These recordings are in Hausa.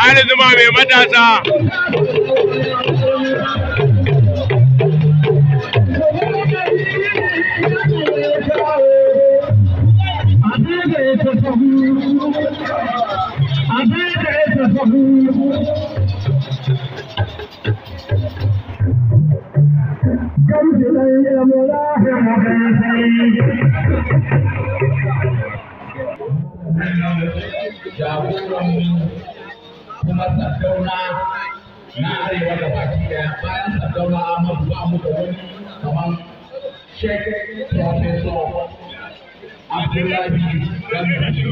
Ali Zuma mai matasa. jagoran kuma sardauna na arewa da baki daya bayan sardauna amadu ba mu da wani kamar shek professor abdullahi gandhi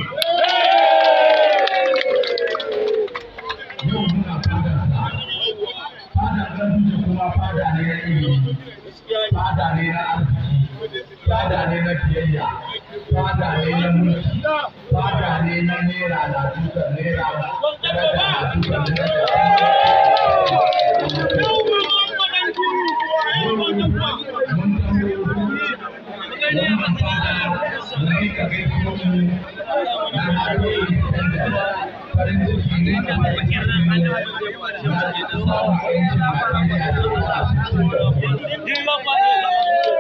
yau muna fadar sa fadar gandhi kuma fada ne na ilimi fada ne na arziki fada ne na biyayya fada ne na mulki fada ne na naira na dukan naira daraja na dukan daraja wannan fada mun yi ka gaisuwa mu na haɗe farin ciki ne da farin ciki ne na samun ainihin Najeriya da kuma sittin da biyar.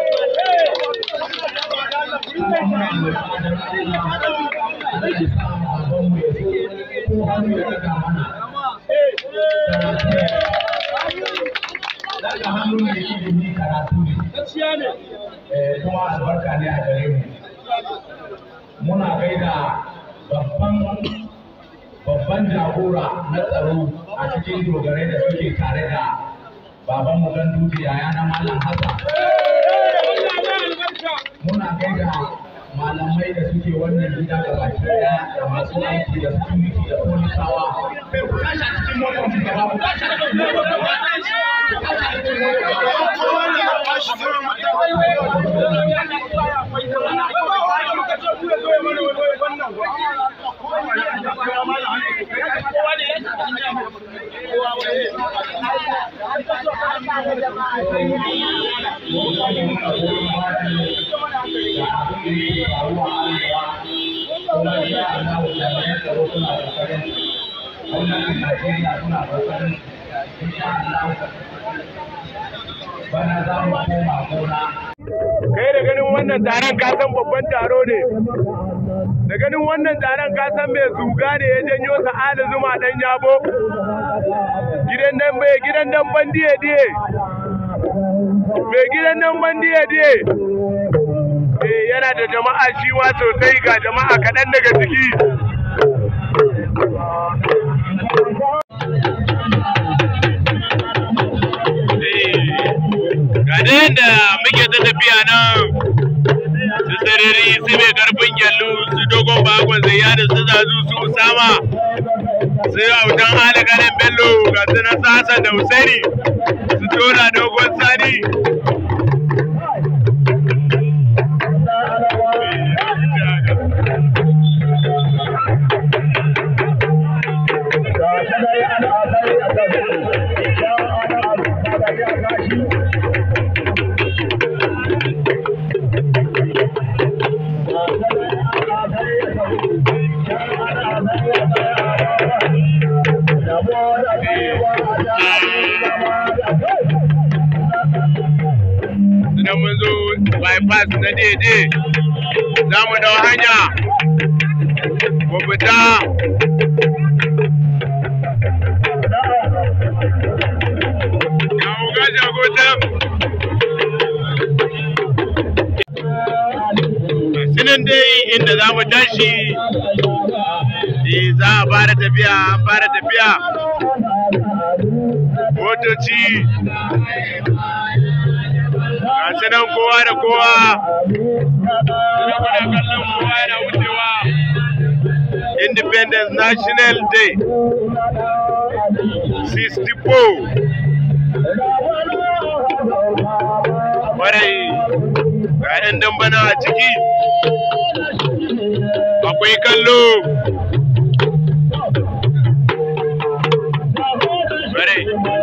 Daga hannu mai ilimi karatu ne. Kuma albarka ne a gare mu. Muna gaida babban babban jagora na tsaro a cikin dogarai da suke tare da baban mu gandu yaya na Malam Hassan. muna gaida malamai da suke wannan gida da baki daya da masu aiki da security da polisawa kai ku tashi a cikin motar mu gaba ku tashi a cikin motar gaba ku tashi a cikin motar gaba Bana za mu koma gona. Kai da ganin wannan taron ka san babban taro ne. Da ganin wannan taron ka san mai zuga ne ya janyo sa'ada zuma dan yabo. Gidan nan mai gidan nan bandiye diye. Mai gidan nan bandiye diye. Eh yana da jama'a shi ma sosai ga jama'a kaɗan daga ciki. ga da yadda muke ta tafiya nan su sarari su mai karfin gyallu su dogon bakon zayyada su zazu su usama su autan alagarin bello ga su na sasa da usaini su tola dogon sani idan mun zo bypass na daidai za mu dau hanya mu fita ya uga jagotan sinin dai inda za mu tashi eh, za a fara tafiya an fara tafiya motoci gasu nan kowa da kowa kuna kallon kowa yana wucewa independence national day 64 kwarai ga 'yan dambana a ciki akwai kallo kwarai